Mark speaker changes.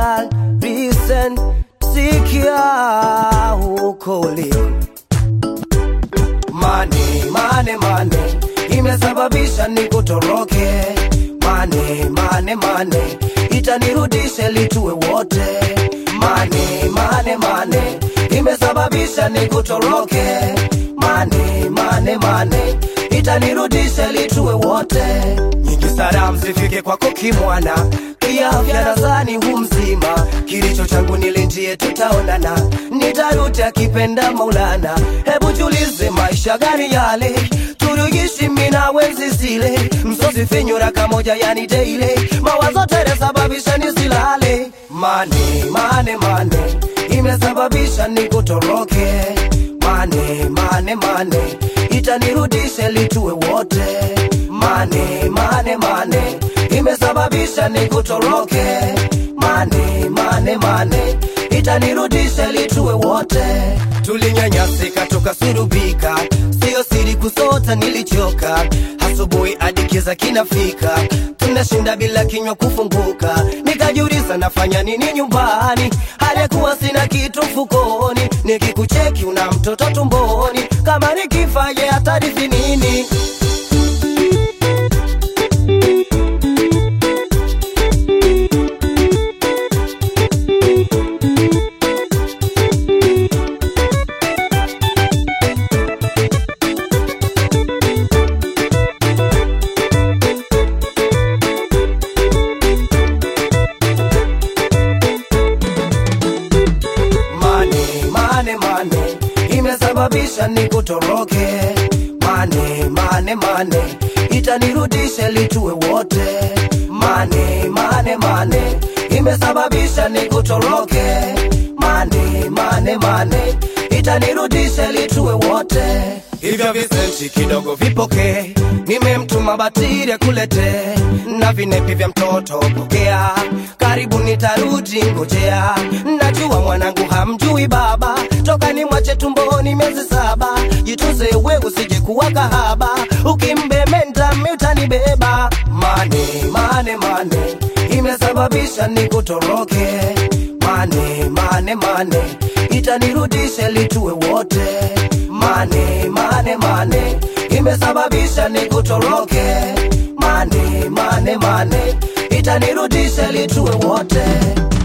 Speaker 1: girl, listen, sikia huko uliko. Mane, mane, mane, imesababisha nikutoroke. Mane, mane, mane, itanirudisha litue wote. Mane, mane, mane, imesababisha nikutoroke. Mane, mane, mane, itanirudisha litue wote. Nyingi salamu zifike kwako kimwana, kiafya nadhani hu mzima. Kilicho changu nilinjie, tutaonana, nitarudi akipenda Maulana. Hebu julize maisha gani yale turugishi mina wenzi zile msosi finyura kamoja yani daily mawazo tere sababisha nisilale mane mane mane imesababisha nikutoroke mane mane mane itanirudishe litue wote mane mane mane imesababisha nikutoroke mane mane mane itanirudishe litue wote tulinyanyasika tukasurubika sio siri kusota nilichoka asubuhi hadi kiza kinafika tunashinda bila kinywa kufunguka nikajiuliza nafanya nini nyumbani halikuwa sina kitu mfukoni nikikucheki una mtoto tumboni kama nikifaje hatarithi nini mane mane mane imesababisha nikutoroke mane mane mane itanirudisha litue wote mane mane mane imesababisha nikutoroke mane mane mane itanirudisha litue wote hivyo visenti kidogo vipoke nimemtuma batiri akulete na vinepi vya mtoto pokea karibu nitarudi ngojea najua mwanangu hamjui baba toka ni mwache tumboni miezi saba jituze we usije kuwa kahaba ukimbemenda miutanibeba mane mane mane imesababisha nikutoroke mane mane mane itanirudisha litue wote mane mane mane imesababisha nikutoroke mane mane mane itanirudisha litue wote